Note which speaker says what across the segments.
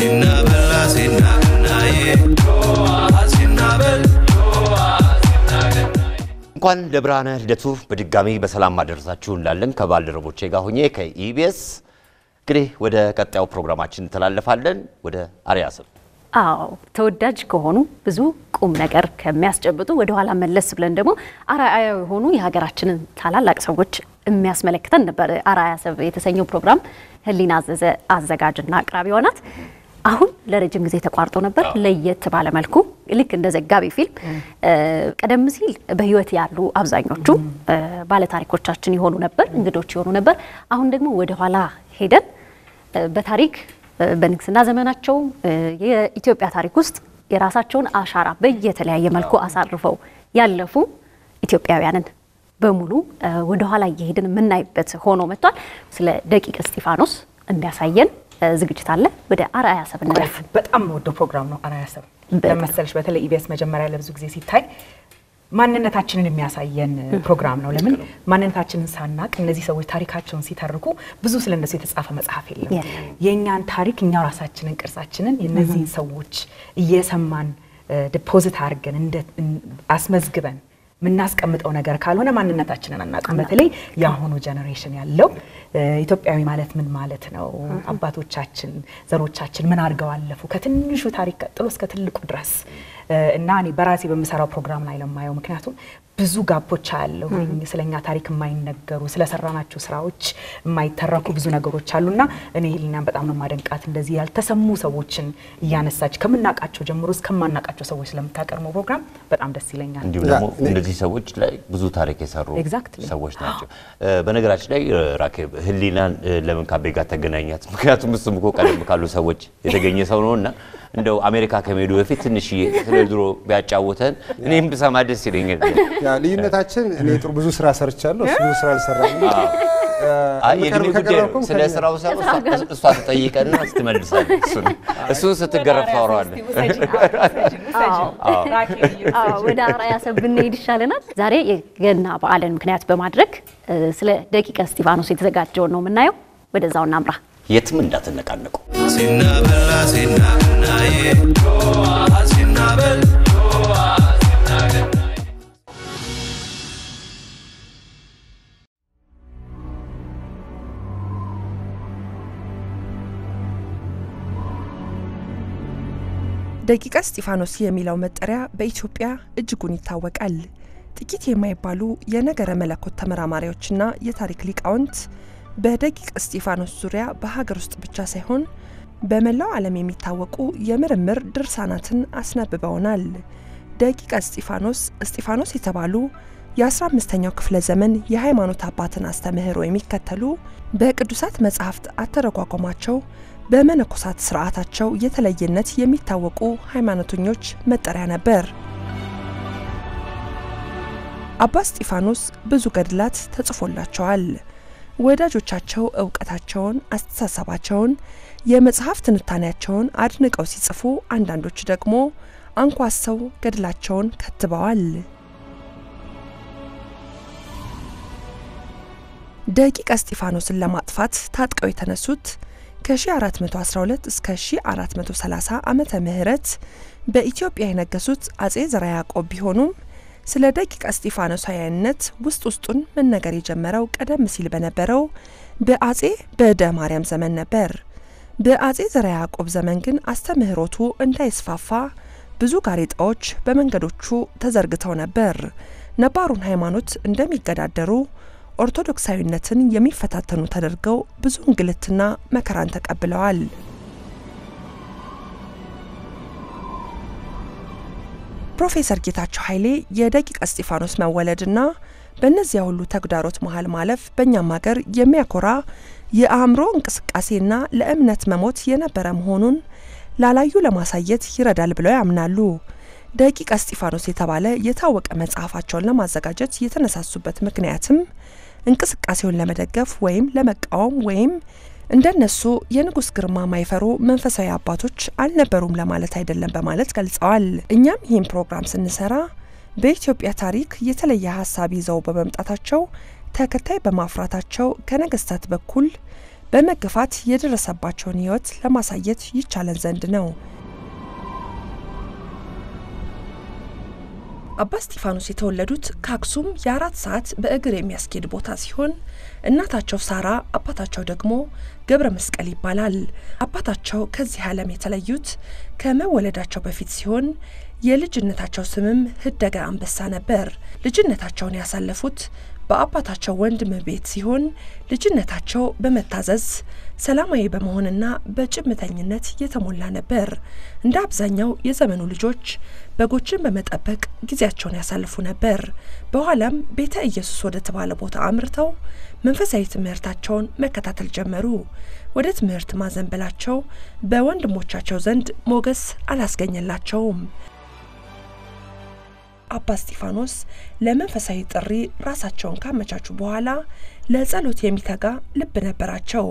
Speaker 1: ሲናበላ ሲናገናዬ ሲናበል
Speaker 2: እንኳን ለብርሃነ ልደቱ በድጋሚ በሰላም አደረሳችሁ እንላለን ከባልደረቦቼ ጋር ሆኜ ከኢቢኤስ። እንግዲህ ወደ ቀጣዩ ፕሮግራማችን እንተላለፋለን። ወደ አርያ ስም
Speaker 3: አዎ ተወዳጅ ከሆኑ ብዙ ቁም ነገር ከሚያስጨብጡ ወደኋላ መለስ ብለን ደግሞ አርአያ የሆኑ የሀገራችንን ታላላቅ ሰዎች የሚያስመለክተን ነበር። አርአያ ሰብ የተሰኘው ፕሮግራም ህሊና አዘዘ አዘጋጅና አቅራቢዋ ናት። አሁን ለረጅም ጊዜ ተቋርጦ ነበር። ለየት ባለ መልኩ ልክ እንደ ዘጋቢ ፊልም ቀደም ሲል በህይወት ያሉ አብዛኞቹ ባለታሪኮቻችን የሆኑ ነበር፣ እንግዶች የሆኑ ነበር። አሁን ደግሞ ወደኋላ ሄደን በታሪክ በንግስና ዘመናቸው የኢትዮጵያ ታሪክ ውስጥ የራሳቸውን አሻራ በየተለያየ መልኩ አሳርፈው ያለፉ ኢትዮጵያውያንን በሙሉ ወደኋላ እየሄድን የምናይበት ሆኖ መጥቷል። ስለ ደቂቀ እስጢፋኖስ የሚያሳየን ዝግጅት አለ። ወደ አርአያ ሰብ እንለፍ።
Speaker 4: በጣም ወደው ፕሮግራም ነው አርአያ ሰብ ለመሰለሽ በተለይ ኢቢኤስ መጀመሪያ ለብዙ ጊዜ ሲታይ ማንነታችንን የሚያሳየን ፕሮግራም ነው። ለምን ማንነታችንን ሳናቅ እነዚህ ሰዎች ታሪካቸውን ሲተርኩ ብዙ ስለ እነሱ የተጻፈ መጽሐፍ የለም። የእኛን ታሪክ እኛ ራሳችንን ቅርጻችንን የእነዚህን ሰዎች እየሰማን ዲፖዚት አድርገን አስመዝግበን የምናስቀምጠው ነገር ካልሆነ ማንነታችንን አናውቅም። በተለይ የአሁኑ ጀኔሬሽን ያለው ኢትዮጵያዊ ማለት ምን ማለት ነው? አባቶቻችን ዘሮቻችን ምን አድርገው አለፉ? ከትንሹ ታሪክ ቀጥሎ እስከ ትልቁ ድረስ እና እኔ በራሴ በምሰራው ፕሮግራም ላይ ለማየው ምክንያቱም ብዙ ጋፖች አያለሁ። ስለኛ ታሪክ የማይነገሩ ስለሰራናቸው ስራዎች የማይተረኩ ብዙ ነገሮች አሉና እኔ ህሊናን በጣም ነው ማደንቃት። እንደዚህ ያልተሰሙ ሰዎችን እያነሳች ከምናውቃቸው ጀምሮ እስከማናውቃቸው ሰዎች ስለምታቀርበው ፕሮግራም በጣም ደስ ይለኛል።
Speaker 2: እንዲሁም ደግሞ እነዚህ ሰዎች ላይ ብዙ ታሪክ የሰሩ
Speaker 4: Exactly.
Speaker 2: ሰዎች ናቸው። በነገራችን ላይ ራኬብ ህሊናን ለምን ካቤ ጋር ተገናኛት? ምክንያቱም እሱም እኮ ቀደም ካሉ ሰዎች የተገኘ ሰው ነው እና እንደው አሜሪካ ከመሄዱ በፊት ትንሽ ስለ ድሮ ቢያጫውተን እኔም ብሰማ ደስ ይለኛል።
Speaker 5: ያ ልዩነታችን እኔ ጥሩ ብዙ ስራ ሰርቻለሁ፣ እሱ ብዙ ስራ አልሰራም።
Speaker 2: አይ የእድሜ ጉዳይ ነው።
Speaker 5: ከቀረብኩም
Speaker 2: ስለ
Speaker 5: ከእኛ-
Speaker 2: ስራው ሳይሆን እሷ- እሷ ትጠይቀንና ስትመልሳለች። እሱን እሱን ስትገረፍ ታወራዋለህ።
Speaker 3: አዎ፣ ወደ አርአያ ሰብ ብንሄድ ይሻለናል። ዛሬ የገና በዓልን ምክንያት በማድረግ ስለ ደቂቀ እስጢፋኖስ የተዘጋጀውን ነው የምናየው። ወደዛው እናምራ።
Speaker 2: የትም እንዳትነቃነቁ።
Speaker 1: ሲናበላ ሲናገናዬ ሲናበል
Speaker 6: ደቂቀ እስጢፋኖስ የሚለው መጠሪያ በኢትዮጵያ እጅጉን ይታወቃል። ጥቂት የማይባሉ የነገረ መለኮት ተመራማሪዎችና የታሪክ ሊቃውንት በደቂቀ እስጢፋኖስ ዙሪያ በሀገር ውስጥ ብቻ ሳይሆን በመላው ዓለም የሚታወቁ የምርምር ድርሳናትን አስነብበውናል። ደቂቀ እስጢፋኖስ እስጢፋኖስ የተባሉ የ15ኛው ክፍለ ዘመን የሃይማኖት አባትን አስተምህሮ የሚከተሉ በቅዱሳት መጻሕፍት አተረጓጎማቸው በመነኮሳት ስርዓታቸው የተለየነት የሚታወቁ ሃይማኖተኞች መጠሪያ ነበር። አባ እስጢፋኖስ ብዙ ገድላት ተጽፎላቸዋል። ወዳጆቻቸው እውቀታቸውን፣ አስተሳሰባቸውን፣ የመጽሐፍ ትንታኔያቸውን አድንቀው ሲጽፉ፣ አንዳንዶች ደግሞ አንኳሰው ገድላቸውን ከትበዋል። ደቂቀ እስጢፋኖስን ለማጥፋት ታጥቀው የተነሱት ከ1412 እስከ 1430 ዓመተ ምህረት በኢትዮጵያ የነገሱት አጼ ዘርዓ ያዕቆብ ቢሆኑም ስለ ደቂቀ እስጢፋኖሳውያንነት ውስጥ ውስጡን መነገር የጀመረው ቀደም ሲል በነበረው በአጼ በዕደ ማርያም ዘመን ነበር። በአጼ ዘርዓ ያዕቆብ ዘመን ግን አስተምህሮቱ እንዳይስፋፋ ብዙ ጋሬጣዎች በመንገዶቹ ተዘርግተው ነበር። ነባሩን ሃይማኖት እንደሚገዳደሩ ኦርቶዶክሳዊነትን የሚፈታተኑ ተደርገው ብዙ እንግልትና መከራን ተቀብለዋል። ፕሮፌሰር ጌታቸው ኃይሌ የደቂቀ እስጢፋኖስ መወለድና በእነዚያ ሁሉ ተግዳሮት መሀል ማለፍ በእኛም ሀገር የሚያኮራ የአእምሮ እንቅስቃሴና ለእምነት መሞት የነበረ መሆኑን ላላዩ ለማሳየት ይረዳል ብለው ያምናሉ። ደቂቀ እስጢፋኖስ የተባለ የታወቀ መጽሐፋቸውን ለማዘጋጀት የተነሳሱበት ምክንያትም እንቅስቃሴውን ለመደገፍ ወይም ለመቃወም ወይም እንደነሱ የንጉስ ግርማ ማይፈሩ መንፈሳዊ አባቶች አልነበሩም ለማለት አይደለም በማለት ገልጸዋል። እኛም ይህን ፕሮግራም ስንሰራ በኢትዮጵያ ታሪክ የተለየ ሀሳብ ይዘው በመምጣታቸው ተከታይ በማፍራታቸው ከነገስታት በኩል በመገፋት የደረሰባቸውን ሕይወት ለማሳየት ይቻለን ዘንድ ነው። አባ እስጢፋኖስ የተወለዱት ከአክሱም የአራት ሰዓት በእግር የሚያስኬድ ቦታ ሲሆን እናታቸው ሳራ አባታቸው ደግሞ ገብረ መስቀል ይባላል። አባታቸው ከዚህ ዓለም የተለዩት ከመወለዳቸው በፊት ሲሆን የልጅነታቸው ስምም ህደገ አንበሳ ነበር። ልጅነታቸውን ያሳለፉት በአባታቸው ወንድም ቤት ሲሆን ልጅነታቸው በመታዘዝ ሰላማዊ በመሆንና በጭምተኝነት የተሞላ ነበር። እንደ አብዛኛው የዘመኑ ልጆች በጎችን በመጠበቅ ጊዜያቸውን ያሳልፉ ነበር። በኋላም ቤተ ኢየሱስ ወደ ተባለ ቦታ አምርተው መንፈሳዊ ትምህርታቸውን መከታተል ጀመሩ። ወደ ትምህርት ማዘንበላቸው በወንድሞቻቸው ዘንድ ሞገስ አላስገኘላቸውም። አባ እስጢፋኖስ ለመንፈሳዊ ጥሪ ራሳቸውን ካመቻቹ በኋላ ለጸሎት የሚተጋ ልብ ነበራቸው።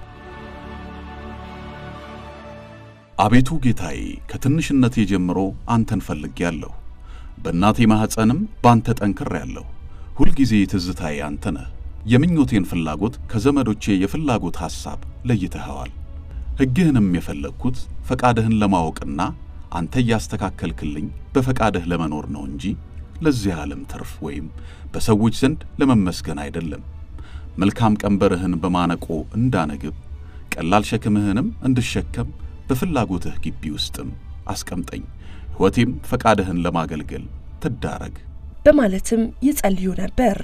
Speaker 7: አቤቱ ጌታዬ ከትንሽነቴ ጀምሮ አንተን ፈልጌያለሁ። በእናቴ ማኅፀንም ባንተ ጠንክሬያለሁ። ሁልጊዜ ትዝታዬ አንተ ነህ። የምኞቴን ፍላጎት ከዘመዶቼ የፍላጎት ሐሳብ ለይተኸዋል። ሕግህንም የፈለግኩት ፈቃድህን ለማወቅና አንተ እያስተካከልክልኝ በፈቃድህ ለመኖር ነው እንጂ ለዚህ ዓለም ትርፍ ወይም በሰዎች ዘንድ ለመመስገን አይደለም። መልካም ቀንበርህን በማነቆ እንዳነግብ ቀላል ሸክምህንም እንድሸከም በፍላጎትህ ግቢ ውስጥም አስቀምጠኝ። ሕይወቴም ፈቃድህን ለማገልገል ትዳረግ
Speaker 6: በማለትም ይጸልዩ ነበር።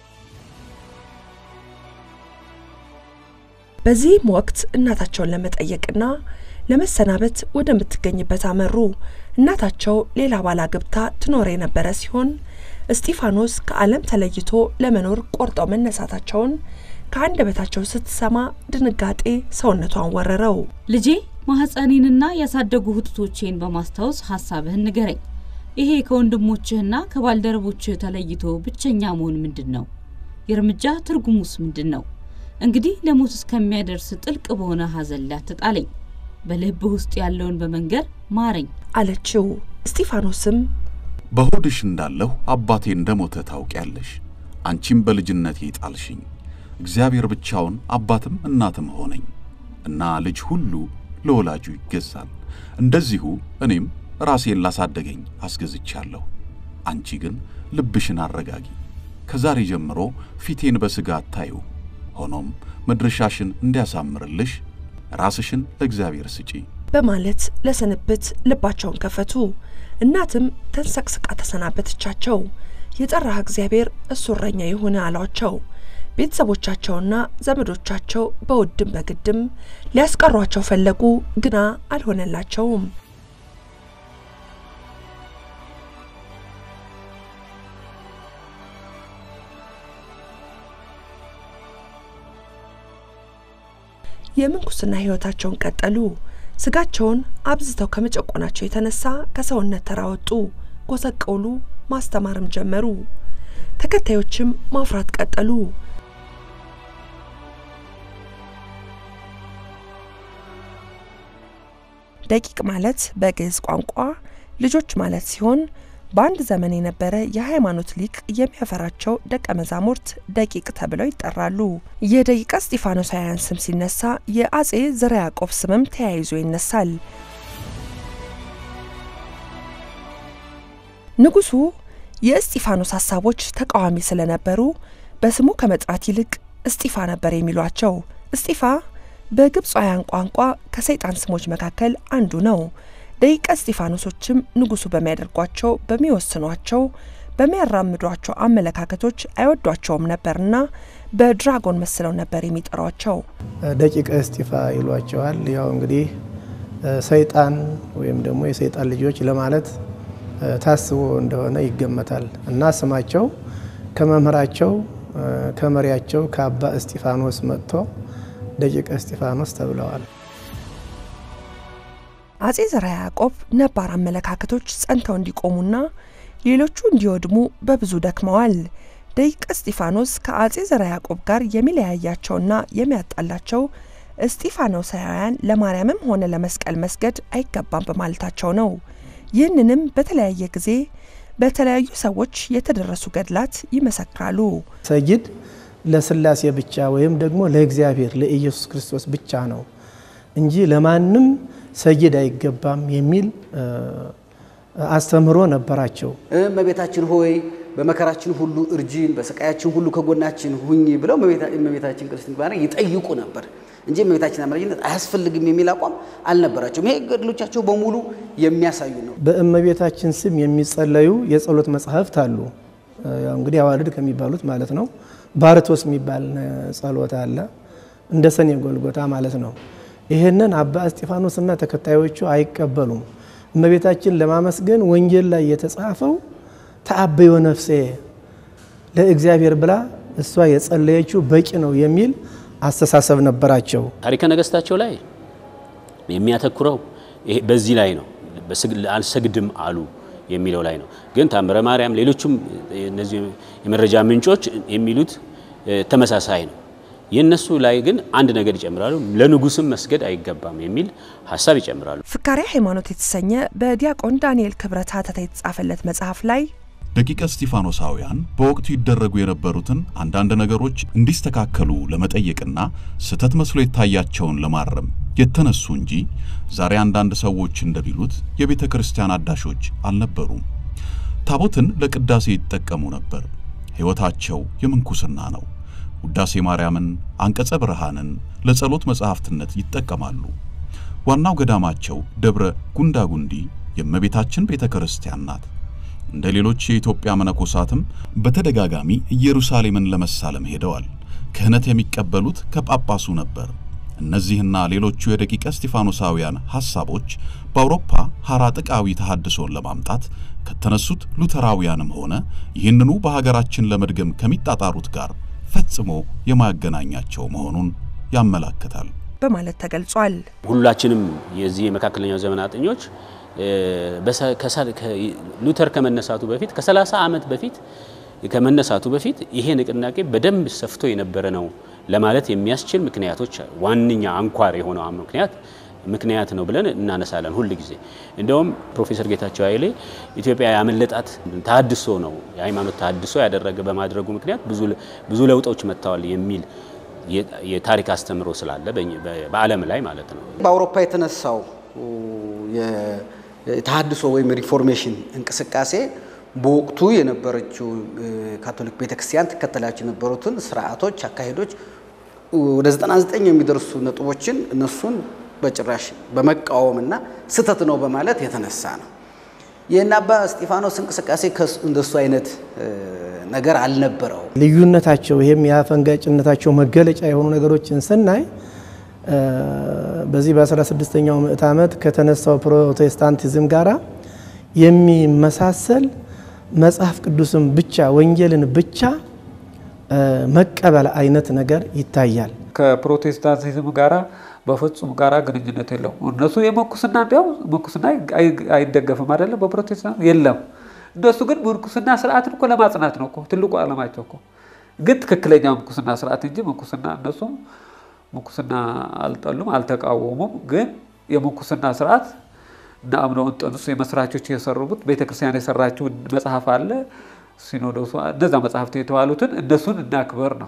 Speaker 6: በዚህም ወቅት እናታቸውን ለመጠየቅና ለመሰናበት ወደምትገኝበት አመሩ። እናታቸው ሌላ ባል አግብታ ትኖር የነበረ ሲሆን እስጢፋኖስ ከዓለም ተለይቶ ለመኖር ቆርጠው መነሳታቸውን ከአንደበታቸው ስትሰማ ድንጋጤ ሰውነቷን ወረረው።
Speaker 8: ልጄ ማህፀኔንና ያሳደጉ እህቶቼን በማስታወስ ሀሳብህን ንገረኝ። ይሄ ከወንድሞችህና ከባልደረቦችህ ተለይቶ ብቸኛ መሆን ምንድን ነው? የእርምጃ ትርጉሙስ ምንድን ነው? እንግዲህ ለሞት እስከሚያደርስ ጥልቅ በሆነ ሐዘን ላይ አትጣለኝ። በልብህ ውስጥ ያለውን በመንገር ማረኝ
Speaker 6: አለችው። እስጢፋኖስም
Speaker 7: በሆድሽ እንዳለሁ አባቴ እንደሞተ ታውቂያለሽ። አንቺም በልጅነቴ ጣልሽኝ። እግዚአብሔር ብቻውን አባትም እናትም ሆነኝ እና ልጅ ሁሉ ለወላጁ ይገዛል። እንደዚሁ እኔም ራሴን ላሳደገኝ አስገዝቻለሁ። አንቺ ግን ልብሽን አረጋጊ። ከዛሬ ጀምሮ ፊቴን በሥጋ አታዩ። ሆኖም መድረሻሽን እንዲያሳምርልሽ ራስሽን ለእግዚአብሔር ስጪ
Speaker 6: በማለት ለስንብት ልባቸውን ከፈቱ። እናትም ተንሰቅስቃ ተሰናበተቻቸው። የጠራህ እግዚአብሔር እሱ እረኛ ይሁን አሏቸው። ቤተሰቦቻቸውና ዘመዶቻቸው በውድም በግድም ሊያስቀሯቸው ፈለጉ፣ ግና አልሆነላቸውም። የምንኩስና ሕይወታቸውን ቀጠሉ። ስጋቸውን አብዝተው ከመጨቆናቸው የተነሳ ከሰውነት ተራ ወጡ፣ ጎሰቀሉ፣ ማስተማርም ጀመሩ። ተከታዮችም ማፍራት ቀጠሉ። ደቂቅ ማለት በግዕዝ ቋንቋ ልጆች ማለት ሲሆን በአንድ ዘመን የነበረ የሃይማኖት ሊቅ የሚያፈራቸው ደቀ መዛሙርት ደቂቅ ተብለው ይጠራሉ። የደቂቀ እስጢፋኖሳውያን ስም ሲነሳ የአጼ ዘርዓ ያዕቆብ ስምም ተያይዞ ይነሳል። ንጉሱ የእስጢፋኖስ ሀሳቦች ተቃዋሚ ስለነበሩ በስሙ ከመጥራት ይልቅ እስጢፋ ነበር የሚሏቸው። እስጢፋ በግብፃውያን ቋንቋ ከሰይጣን ስሞች መካከል አንዱ ነው። ደቂቀ እስጢፋኖሶችም ንጉሱ በሚያደርጓቸው፣ በሚወስኗቸው፣ በሚያራምዷቸው አመለካከቶች አይወዷቸውም ነበርና በድራጎን መስለው ነበር የሚጠሯቸው።
Speaker 9: ደቂቀ እስጢፋ ይሏቸዋል። ያው እንግዲህ ሰይጣን ወይም ደግሞ የሰይጣን ልጆች ለማለት ታስቦ እንደሆነ ይገመታል እና ስማቸው ከመምህራቸው ከመሪያቸው ከአባ እስጢፋኖስ መጥቶ ደቂቀ እስጢፋኖስ ተብለዋል።
Speaker 6: አጼ ዘርዓ ያዕቆብ ነባር አመለካከቶች ጸንተው እንዲቆሙና ሌሎቹ እንዲወድሙ በብዙ ደክመዋል። ደቂቀ እስጢፋኖስ ከአጼ ዘርዓ ያዕቆብ ጋር የሚለያያቸውና የሚያጣላቸው እስጢፋኖሳውያን ለማርያምም ሆነ ለመስቀል መስገድ አይገባም በማለታቸው ነው። ይህንንም በተለያየ ጊዜ በተለያዩ ሰዎች የተደረሱ ገድላት ይመሰክራሉ።
Speaker 9: ሰጊድ ለስላሴ ብቻ ወይም ደግሞ ለእግዚአብሔር ለኢየሱስ ክርስቶስ ብቻ ነው እንጂ ለማንም ሰይድ አይገባም የሚል አስተምህሮ ነበራቸው።
Speaker 10: እመቤታችን ሆይ በመከራችን ሁሉ እርጂን፣ በስቃያችን ሁሉ ከጎናችን ሁኝ ብለው እመቤታችን ቅድስት ድንግል ማርያም ይጠይቁ ነበር እንጂ እመቤታችን አማላጅነት አያስፈልግም የሚል አቋም አልነበራቸውም። ይሄ ገድሎቻቸው በሙሉ የሚያሳዩ ነው።
Speaker 9: በእመቤታችን ስም የሚጸለዩ የጸሎት መጽሐፍት አሉ። ያው እንግዲህ አዋልድ ከሚባሉት ማለት ነው። ባርቶስ የሚባል ጸሎት አለ፣ እንደ ሰኔ ጎልጎታ ማለት ነው። ይህንን አባ እስጢፋኖስና ተከታዮቹ አይቀበሉም። እመቤታችን ለማመስገን ወንጌል ላይ የተጻፈው ተአበዮ ነፍሴ ለእግዚአብሔር ብላ እሷ የጸለየችው በቂ ነው የሚል አስተሳሰብ ነበራቸው።
Speaker 11: ታሪከ ነገስታቸው ላይ የሚያተኩረው በዚህ ላይ ነው። አልሰግድም አሉ የሚለው ላይ ነው። ግን ታምረ ማርያም፣ ሌሎቹም እነዚህ የመረጃ ምንጮች የሚሉት ተመሳሳይ ነው። የእነሱ ላይ ግን አንድ ነገር ይጨምራሉ። ለንጉስም መስገድ አይገባም የሚል ሀሳብ ይጨምራሉ።
Speaker 6: ፍካሬ ሃይማኖት የተሰኘ በዲያቆን ዳንኤል ክብረት ሀተታ የተጻፈለት መጽሐፍ ላይ
Speaker 7: ደቂቀ እስጢፋኖሳውያን በወቅቱ ይደረጉ የነበሩትን አንዳንድ ነገሮች እንዲስተካከሉ ለመጠየቅና ስህተት መስሎ የታያቸውን ለማረም የተነሱ እንጂ ዛሬ አንዳንድ ሰዎች እንደሚሉት የቤተ ክርስቲያን አዳሾች አልነበሩም። ታቦትን ለቅዳሴ ይጠቀሙ ነበር። ሕይወታቸው የምንኩስና ነው። ውዳሴ ማርያምን፣ አንቀጸ ብርሃንን ለጸሎት መጻሕፍትነት ይጠቀማሉ። ዋናው ገዳማቸው ደብረ ጉንዳጉንዲ የእመቤታችን ቤተ ክርስቲያን ናት። እንደ ሌሎች የኢትዮጵያ መነኮሳትም በተደጋጋሚ ኢየሩሳሌምን ለመሳለም ሄደዋል። ክህነት የሚቀበሉት ከጳጳሱ ነበር። እነዚህና ሌሎቹ የደቂቀ እስጢፋኖሳውያን ሐሳቦች በአውሮፓ ሐራጥቃዊ ተሐድሶን ለማምጣት ከተነሱት ሉተራውያንም ሆነ ይህንኑ በሀገራችን ለመድገም ከሚጣጣሩት ጋር ፈጽሞ የማያገናኛቸው መሆኑን ያመላክታል
Speaker 6: በማለት ተገልጿል።
Speaker 11: ሁላችንም የዚህ የመካከለኛው ዘመን አጥኞች ሉተር ከመነሳቱ በፊት ከ30 ዓመት በፊት ከመነሳቱ በፊት ይሄ ንቅናቄ በደንብ ሰፍቶ የነበረ ነው ለማለት የሚያስችል ምክንያቶች ዋነኛ አንኳር የሆነው ምክንያት ምክንያት ነው ብለን እናነሳለን ሁል ጊዜ። እንደውም ፕሮፌሰር ጌታቸው ኃይሌ ኢትዮጵያ ያመለጣት ተሃድሶ ነው የሃይማኖት ተሃድሶ ያደረገ በማድረጉ ምክንያት ብዙ ለውጦች መጥተዋል የሚል የታሪክ አስተምሮ ስላለ በዓለም ላይ ማለት ነው።
Speaker 10: በአውሮፓ የተነሳው የተሃድሶ ወይም ሪፎርሜሽን እንቅስቃሴ በወቅቱ የነበረችው ካቶሊክ ቤተክርስቲያን ትከተላቸው የነበሩትን ስርዓቶች፣ አካሄዶች ወደ 99 የሚደርሱ ነጥቦችን እነሱን በጭራሽ በመቃወምና ስህተት ነው በማለት የተነሳ ነው። ይህን አባ እስጢፋኖስ እንቅስቃሴ እንደሱ አይነት ነገር አልነበረው።
Speaker 9: ልዩነታቸው ይህም የአፈንጋጭነታቸው መገለጫ የሆኑ ነገሮችን ስናይ በዚህ በ16ኛው ምዕት ዓመት ከተነሳው ፕሮቴስታንቲዝም ጋራ የሚመሳሰል መጽሐፍ ቅዱስን ብቻ ወንጌልን ብቻ መቀበል አይነት ነገር ይታያል።
Speaker 12: ከፕሮቴስታንቲዝም ጋራ በፍጹም ጋራ ግንኙነት የለውም። እነሱ የመንኩስና እንዲያው መንኩስና አይደገፍም አይደለም፣ በፕሮቴስታንት የለም። እነሱ ግን ምንኩስና ስርዓትን እኮ ለማጽናት ነው እኮ ትልቁ ዓላማቸው እኮ ግን ትክክለኛ ምንኩስና ስርዓት እንጂ ምንኩስና እነሱ ምንኩስና አልጠሉም፣ አልተቃወሙም። ግን የምንኩስና ስርዓት እና አምነው እንጠኑስ የመስራቾች የሰሩት ቤተክርስቲያን የሰራችው መጽሐፍ አለ ሲኖዶሱ እነዛ መጽሐፍት የተባሉትን እነሱን እናክበር ነው።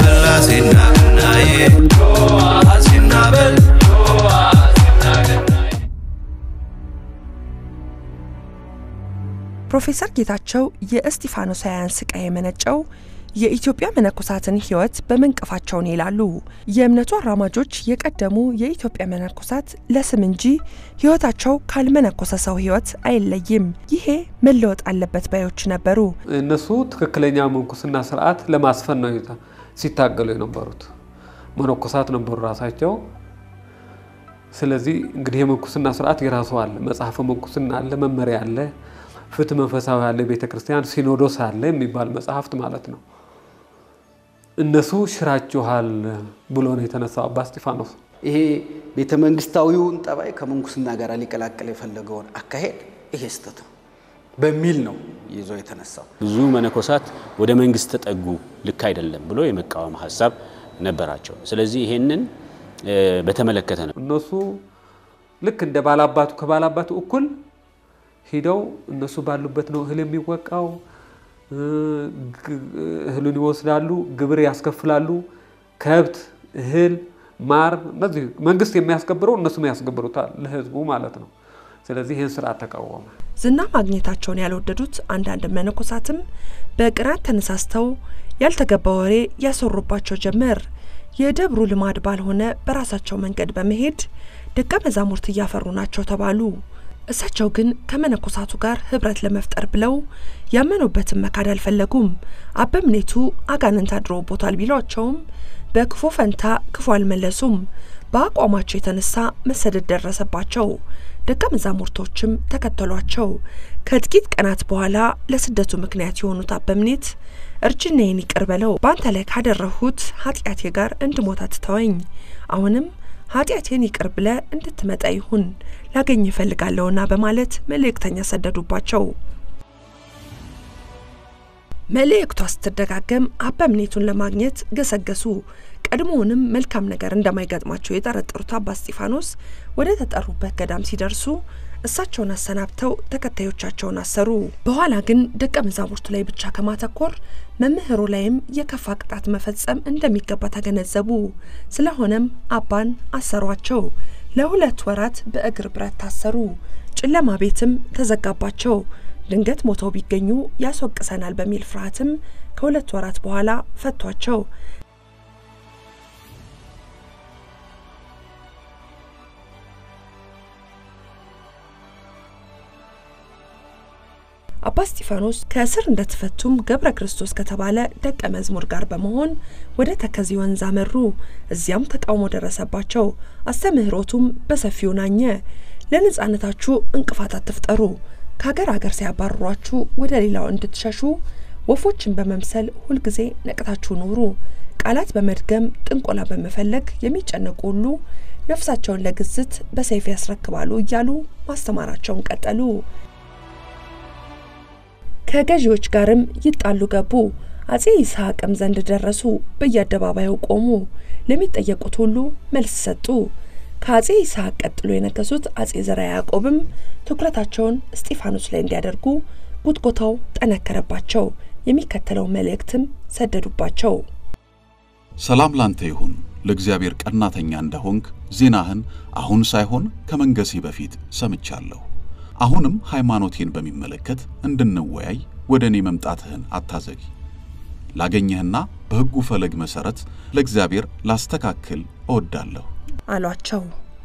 Speaker 6: ፕሮፌሰር ጌታቸው የእስጢፋኖሳውያን ስቃይ የመነጨው የኢትዮጵያ መነኮሳትን ሕይወት በመንቀፋቸውን ይላሉ። የእምነቱ አራማጆች የቀደሙ የኢትዮጵያ መነኮሳት ለስም እንጂ ሕይወታቸው ካልመነኮሰ ሰው ሕይወት አይለይም፣ ይሄ መለወጥ አለበት ባዮች ነበሩ።
Speaker 12: እነሱ ትክክለኛ ምንኩስና ስርዓት ለማስፈን ነው ሲታገሉ የነበሩት መነኮሳት ነበሩ ራሳቸው። ስለዚህ እንግዲህ የምንኩስና ስርዓት የራሱ አለ፣ መጽሐፈ ምንኩስና አለ፣ መመሪያ አለ፣ ፍትህ መንፈሳዊ አለ፣ ቤተ ክርስቲያን ሲኖዶስ አለ የሚባል መጽሐፍት ማለት ነው። እነሱ ሽራችኋል ብሎ ነው የተነሳው አባ እስጢፋኖስ።
Speaker 10: ይሄ ቤተ መንግስታዊውን ጠባይ ከምንኩስና ጋር ሊቀላቀል የፈለገውን አካሄድ ይሄ ስህተት ነው በሚል ነው ይዞ የተነሳው።
Speaker 11: ብዙ መነኮሳት ወደ መንግስት ተጠጉ፣ ልክ አይደለም ብሎ የመቃወም ሀሳብ ነበራቸው። ስለዚህ ይሄንን በተመለከተ ነው
Speaker 12: እነሱ ልክ እንደ ባላባቱ ከባላባቱ እኩል ሂደው እነሱ ባሉበት ነው እህል የሚወቃው፣ እህሉን ይወስዳሉ፣ ግብር ያስከፍላሉ። ከብት፣ እህል፣ ማር እነዚህ መንግስት የሚያስገብረው እነሱም ያስገብሩታል ለህዝቡ ማለት ነው። ስለዚህ ይህን ስርዓት ተቃወመ።
Speaker 6: ዝና ማግኘታቸውን ያልወደዱት አንዳንድ መነኮሳትም በቅናት ተነሳስተው ያልተገባ ወሬ ያሰሩባቸው ጀመር። የደብሩ ልማድ ባልሆነ በራሳቸው መንገድ በመሄድ ደቀ መዛሙርት እያፈሩ ናቸው ተባሉ። እሳቸው ግን ከመነኮሳቱ ጋር ህብረት ለመፍጠር ብለው ያመኑበትን መካድ አልፈለጉም። አበምኔቱ አጋንንት አድረውቦታል ቢሏቸውም በክፉ ፈንታ ክፉ አልመለሱም። በአቋማቸው የተነሳ መሰደድ ደረሰባቸው። ደቀ መዛሙርቶችም ተከተሏቸው። ከጥቂት ቀናት በኋላ ለስደቱ ምክንያት የሆኑት አበምኔት እርጅናዬን ይቅር በለው፣ በአንተ ላይ ካደረሁት ኃጢአቴ ጋር እንድሞት አትተወኝ። አሁንም ኃጢአቴን ይቅር ብለ እንድትመጣ ይሁን ላገኝ እፈልጋለሁና በማለት መልእክተኛ ሰደዱባቸው። መልእክቷ ስትደጋገም አበምኔቱን ለማግኘት ገሰገሱ። ቀድሞውንም መልካም ነገር እንደማይገጥማቸው የጠረጠሩት አባ እስጢፋኖስ ወደ ተጠሩበት ገዳም ሲደርሱ እሳቸውን አሰናብተው ተከታዮቻቸውን አሰሩ። በኋላ ግን ደቀ መዛሙርቱ ላይ ብቻ ከማተኮር መምህሩ ላይም የከፋ ቅጣት መፈጸም እንደሚገባ ተገነዘቡ። ስለሆነም አባን አሰሯቸው። ለሁለት ወራት በእግር ብረት ታሰሩ። ጨለማ ቤትም ተዘጋባቸው። ድንገት ሞተው ቢገኙ ያስወቅሰናል በሚል ፍርሃትም ከሁለት ወራት በኋላ ፈቷቸው። አባ እስጢፋኖስ ከእስር እንደተፈቱም ገብረ ክርስቶስ ከተባለ ደቀ መዝሙር ጋር በመሆን ወደ ተከዜ ወንዝ አመሩ። እዚያም ተቃውሞ ደረሰባቸው። አስተምህሮቱም በሰፊው ናኘ። ለነጻነታችሁ እንቅፋት አትፍጠሩ፣ ከሀገር ሀገር ሲያባርሯችሁ ወደ ሌላው እንድትሸሹ ወፎችን በመምሰል ሁልጊዜ ነቅታችሁ ኑሩ። ቃላት በመድገም ጥንቆላ በመፈለግ የሚጨነቁ ሁሉ ነፍሳቸውን ለግዝት በሰይፍ ያስረክባሉ እያሉ ማስተማራቸውን ቀጠሉ። ከገዢዎች ጋርም ይጣሉ ገቡ። አጼ ይስሐቅም ዘንድ ደረሱ። በየአደባባዩ ቆሙ። ለሚጠየቁት ሁሉ መልስ ሰጡ። ከአጼ ይስሐቅ ቀጥሎ የነገሱት አጼ ዘርዓ ያዕቆብም ትኩረታቸውን እስጢፋኖስ ላይ እንዲያደርጉ ጉትጎታው ጠነከረባቸው። የሚከተለው መልእክትም ሰደዱባቸው።
Speaker 7: ሰላም ላንተ ይሁን። ለእግዚአብሔር ቀናተኛ እንደሆንክ ዜናህን አሁን ሳይሆን ከመንገሴ በፊት ሰምቻለሁ። አሁንም ሃይማኖቴን በሚመለከት እንድንወያይ ወደ እኔ መምጣትህን አታዘጊ። ላገኘህና በሕጉ ፈለግ መሠረት ለእግዚአብሔር ላስተካክል እወዳለሁ
Speaker 6: አሏቸው።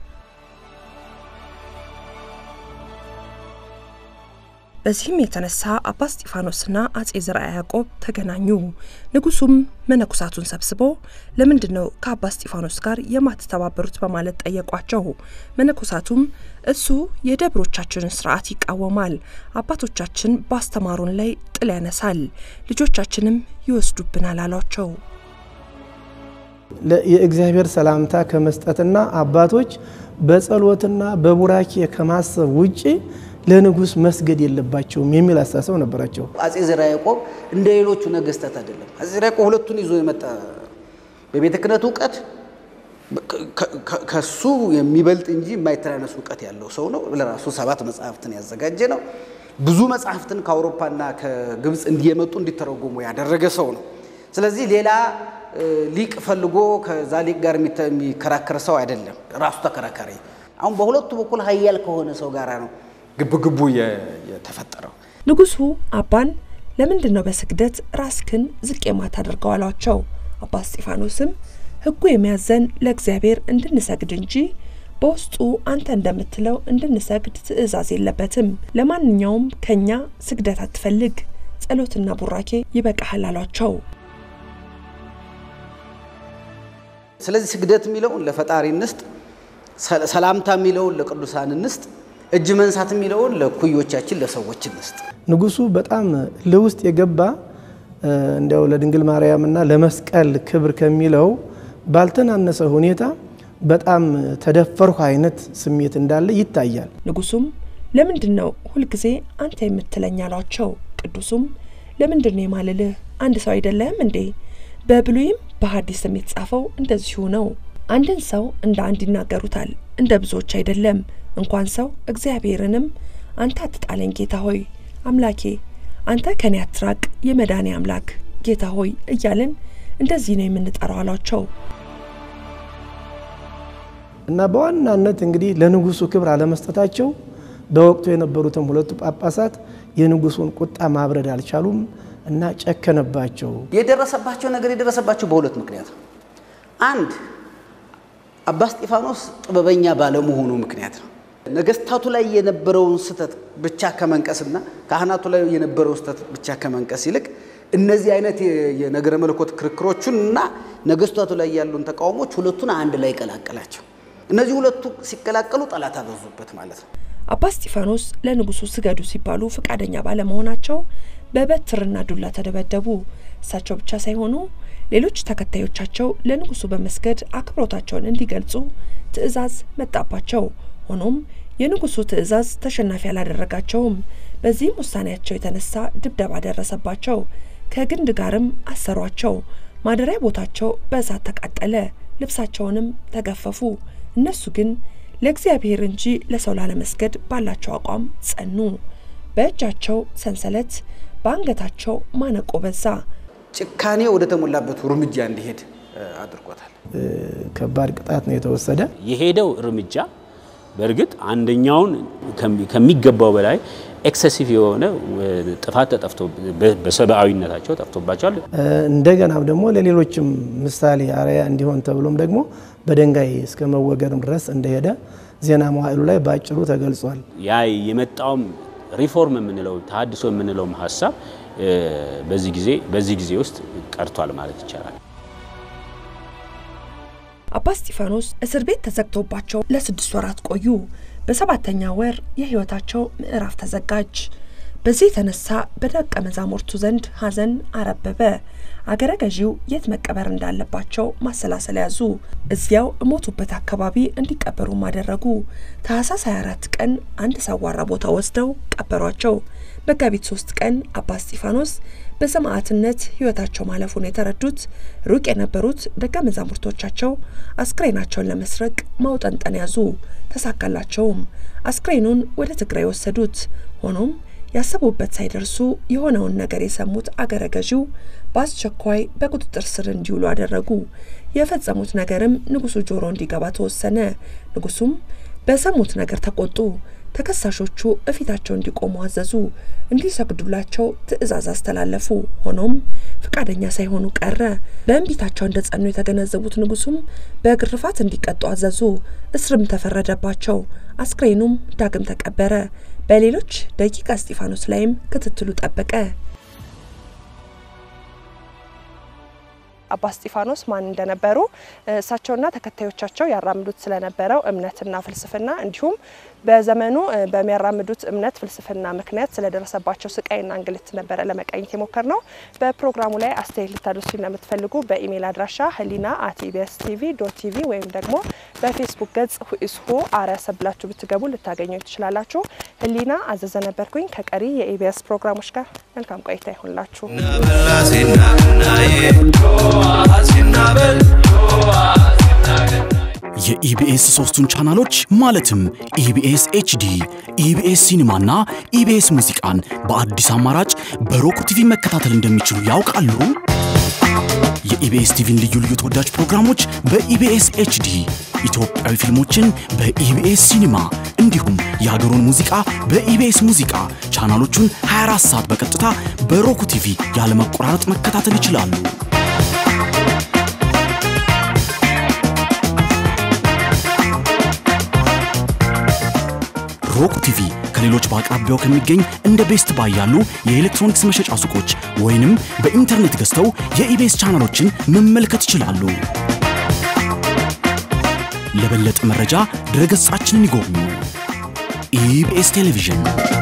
Speaker 6: በዚህም የተነሳ አባ እስጢፋኖስና አጼ ዘርዓ ያዕቆብ ተገናኙ። ንጉሱም መነኮሳቱን ሰብስቦ ለምንድን ነው ከአባ እስጢፋኖስ ጋር የማትተባበሩት በማለት ጠየቋቸው። መነኮሳቱም እሱ የደብሮቻችንን ስርዓት ይቃወማል፣ አባቶቻችን ባስተማሩን ላይ ጥል ያነሳል፣ ልጆቻችንም ይወስዱብናል አሏቸው።
Speaker 9: የእግዚአብሔር ሰላምታ ከመስጠትና አባቶች በጸሎትና በቡራኬ ከማሰብ ውጪ ለንጉስ መስገድ የለባቸውም የሚል አስተሳሰብ ነበራቸው።
Speaker 10: አጼ ዘርዓ ያዕቆብ እንደ ሌሎቹ ነገስታት አይደለም። አጼ ዘርዓ ያዕቆብ ሁለቱን ይዞ የመጣ በቤተ ክህነት እውቀት ከሱ የሚበልጥ እንጂ የማይተናነስ እውቀት ያለው ሰው ነው። ለራሱ ሰባት መጽሐፍትን ያዘጋጀ ነው። ብዙ መጽሐፍትን ከአውሮፓና ከግብፅ እንዲየመጡ እንዲተረጎሙ ያደረገ ሰው ነው። ስለዚህ ሌላ ሊቅ ፈልጎ ከዛ ሊቅ ጋር የሚከራከር ሰው አይደለም። ራሱ ተከራካሪ። አሁን በሁለቱ በኩል ሀያል ከሆነ ሰው ጋር ነው ግብግቡ የተፈጠረው።
Speaker 6: ንጉሱ አባን ለምንድን ነው በስግደት ራስክን ዝቅ የማታደርገው አሏቸው። አባ እስጢፋኖስም ሕጉ የሚያዘን ለእግዚአብሔር እንድንሰግድ እንጂ በውስጡ አንተ እንደምትለው እንድንሰግድ ትእዛዝ የለበትም። ለማንኛውም ከኛ ስግደት አትፈልግ፣ ጸሎትና ቡራኬ ይበቃሃል አሏቸው።
Speaker 10: ስለዚህ ስግደት የሚለውን ለፈጣሪ እንስጥ፣ ሰላምታ የሚለውን ለቅዱሳን እንስጥ፣ እጅ መንሳት የሚለውን ለኩዮቻችን ለሰዎች እንስጥ።
Speaker 9: ንጉሱ በጣም ለውስጥ የገባ እንዲያው ለድንግል ማርያምና ለመስቀል ክብር ከሚለው ባልተናነሰ ሁኔታ በጣም ተደፈርሁ አይነት ስሜት እንዳለ ይታያል።
Speaker 6: ንጉሱም ለምንድን ነው ሁልጊዜ አንተ የምትለኝ አሏቸው። ቅዱሱም ለምንድን ነው የማልልህ? አንድ ሰው አይደለህም እንዴ? በብሉይም በሐዲስም የተጻፈው እንደዚሁ ነው። አንድን ሰው እንደ አንድ ይናገሩታል፣ እንደ ብዙዎች አይደለም። እንኳን ሰው እግዚአብሔርንም አንተ አትጣለኝ ጌታ ሆይ አምላኬ አንተ ከኔ አትራቅ የመድኃኔ አምላክ ጌታ ሆይ እያልን እንደዚህ ነው የምንጠራው አሏቸው።
Speaker 9: እና በዋናነት እንግዲህ ለንጉሱ ክብር አለመስጠታቸው በወቅቱ የነበሩትም ሁለቱ ጳጳሳት የንጉሱን ቁጣ ማብረድ አልቻሉም እና ጨከነባቸው።
Speaker 10: የደረሰባቸው ነገር የደረሰባቸው በሁለት ምክንያት ነው። አንድ አባ እስጢፋኖስ ጥበበኛ ባለመሆኑ ምክንያት ነው። ነገስታቱ ላይ የነበረውን ስህተት ብቻ ከመንቀስና ካህናቱ ላይ የነበረውን ስህተት ብቻ ከመንቀስ ይልቅ እነዚህ አይነት የነገረ መለኮት ክርክሮቹን እና ነገስታቱ ላይ ያሉን ተቃውሞች ሁለቱን አንድ ላይ ቀላቀላቸው። እነዚህ ሁለቱ ሲቀላቀሉ ጠላት አበዙበት ማለት ነው።
Speaker 6: አባ እስጢፋኖስ ለንጉሱ ስገዱ ሲባሉ ፈቃደኛ ባለመሆናቸው በበትርና ዱላ ተደበደቡ። እሳቸው ብቻ ሳይሆኑ ሌሎች ተከታዮቻቸው ለንጉሱ በመስገድ አክብሮታቸውን እንዲገልጹ ትዕዛዝ መጣባቸው። ሆኖም የንጉሱ ትዕዛዝ ተሸናፊ አላደረጋቸውም። በዚህም ውሳኔያቸው የተነሳ ድብደባ ደረሰባቸው። ከግንድ ጋርም አሰሯቸው። ማደሪያ ቦታቸው በእሳት ተቃጠለ። ልብሳቸውንም ተገፈፉ። እነሱ ግን ለእግዚአብሔር እንጂ ለሰው ላለመስገድ ባላቸው አቋም ጸኑ። በእጃቸው ሰንሰለት፣ በአንገታቸው ማነቆ በዛ።
Speaker 10: ጭካኔ ወደ ተሞላበት እርምጃ እንዲሄድ አድርጎታል።
Speaker 9: ከባድ ቅጣት ነው የተወሰደ።
Speaker 11: የሄደው እርምጃ በእርግጥ አንደኛውን ከሚገባው በላይ ኤክሰሲቭ የሆነ ጥፋት ተጠፍቶ በሰብአዊነታቸው ጠፍቶባቸዋል።
Speaker 9: እንደገናም ደግሞ ለሌሎችም ምሳሌ አርአያ እንዲሆን ተብሎም ደግሞ በድንጋይ እስከ መወገርም ድረስ እንደሄደ ዜና መዋዕሉ ላይ በአጭሩ ተገልጿል።
Speaker 11: ያ የመጣውም ሪፎርም የምንለው ተሃድሶ የምንለውም ሀሳብ በዚህ ጊዜ በዚህ ጊዜ ውስጥ ቀርቷል ማለት ይቻላል።
Speaker 6: አባ እስጢፋኖስ እስር ቤት ተዘግቶባቸው ለስድስት ወራት ቆዩ። በሰባተኛ ወር የሕይወታቸው ምዕራፍ ተዘጋጅ። በዚህ የተነሳ በደቀ መዛሙርቱ ዘንድ ሐዘን አረበበ። አገረ ገዢው የት መቀበር እንዳለባቸው ማሰላሰል ያዙ። እዚያው እሞቱበት አካባቢ እንዲቀበሩም አደረጉ። ታህሳስ 24 ቀን አንድ ሰዋራ ቦታ ወስደው ቀበሯቸው። መጋቢት ሶስት ቀን አባ እስጢፋኖስ በሰማዕትነት ሕይወታቸው ማለፉን የተረዱት ሩቅ የነበሩት ደቀ መዛሙርቶቻቸው አስክሬናቸውን ለመስረቅ ማውጠንጠን ያዙ። ተሳካላቸውም። አስክሬኑን ወደ ትግራይ ወሰዱት። ሆኖም ያሰቡበት ሳይደርሱ የሆነውን ነገር የሰሙት አገረ ገዢው በአስቸኳይ በቁጥጥር ስር እንዲውሉ አደረጉ። የፈጸሙት ነገርም ንጉሱ ጆሮ እንዲገባ ተወሰነ። ንጉሱም በሰሙት ነገር ተቆጡ። ተከሳሾቹ እፊታቸው እንዲቆሙ አዘዙ። እንዲሰግዱላቸው ትዕዛዝ አስተላለፉ። ሆኖም ፈቃደኛ ሳይሆኑ ቀረ። በእንቢታቸው እንደ ጸኑ የተገነዘቡት ንጉሱም በግርፋት እንዲቀጡ አዘዙ። እስርም ተፈረደባቸው። አስክሬኑም ዳግም ተቀበረ። በሌሎች ደቂቀ እስጢፋኖስ ላይም ክትትሉ ጠበቀ። አባ እስጢፋኖስ ማን እንደነበሩ እሳቸውና ተከታዮቻቸው ያራምዱት ስለነበረው እምነትና ፍልስፍና እንዲሁም በዘመኑ በሚያራምዱት እምነት ፍልስፍና ምክንያት ስለደረሰባቸው ስቃይና እንግልት ነበረ ለመቃኘት የሞከር ነው። በፕሮግራሙ ላይ አስተያየት ልታደርሱ ለምትፈልጉ በኢሜይል አድራሻ ህሊና አት ኢቢኤስ ቲቪ ዶት ቲቪ ወይም ደግሞ በፌስቡክ ገጽ ሁኢስሆ አርአያ ሰብ ብላችሁ ብትገቡ ልታገኙ ትችላላችሁ። ህሊና አዘዘ ነበርኩኝ ከቀሪ የኢቢኤስ ፕሮግራሞች ጋር መልካም ቆይታ ይሆንላችሁ።
Speaker 13: የኢቢኤስ ሶስቱን ቻናሎች ማለትም ኢቢኤስ ኤችዲ፣ ኢቢኤስ ሲኒማና ኢቢኤስ ሙዚቃን በአዲስ አማራጭ በሮክ ቲቪ መከታተል እንደሚችሉ ያውቃሉ? የኢቢኤስ ቲቪን ልዩ ልዩ ተወዳጅ ፕሮግራሞች በኢቢኤስ ኤችዲ፣ ኢትዮጵያዊ ፊልሞችን በኢቢኤስ ሲኒማ እንዲሁም የሀገሩን ሙዚቃ በኢቢኤስ ሙዚቃ ቻናሎቹን 24 ሰዓት በቀጥታ በሮክ ቲቪ ያለመቆራረጥ መከታተል ይችላሉ። ሮክ ቲቪ ከሌሎች በአቅራቢያው ከሚገኝ እንደ ቤስት ባይ ያሉ የኤሌክትሮኒክስ መሸጫ ሱቆች ወይንም በኢንተርኔት ገዝተው የኢቤስ ቻናሎችን መመልከት ይችላሉ። ለበለጠ መረጃ ድረገጻችንን ይጎብኙ። ኢቢኤስ ቴሌቪዥን